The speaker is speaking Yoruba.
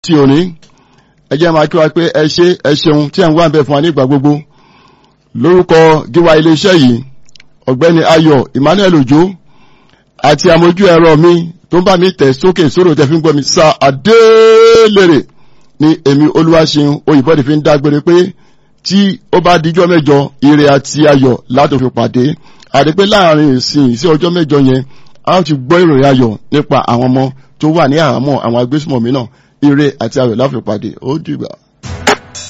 tí òní ẹ jẹ́ máa kí wa pé ẹ ṣé ẹ ṣeun tí ẹ̀ ń wá ń bẹ fún wa nígbà gbogbo lórúkọ gíwá iléeṣẹ́ yìí ọ̀gbẹ́ni ayọ̀ emmanuel ojo àti amójú ẹ̀rọ mi tó ń bá mi tẹ̀ sókè sórò tẹ̀ fi ń gbọ́ mi sa adélèrè ni èmi olúwaṣeun oyìnbọ́dì fi ń dágbére pé tí ó bá dijọ́ mẹ́jọ ire àti ayọ̀ láti fi pàdé àti pé láàrin ìsìn sí ọjọ́ mẹ́jọ yẹn a ó ti gbọ́ ìròyìn ayọ̀ nípa àwọn ọmọ tó wà ní àhámọ́ àwọn agbésùmọ̀mí náà ire àti ayọ̀ láti fi pàdé ó dìgbà.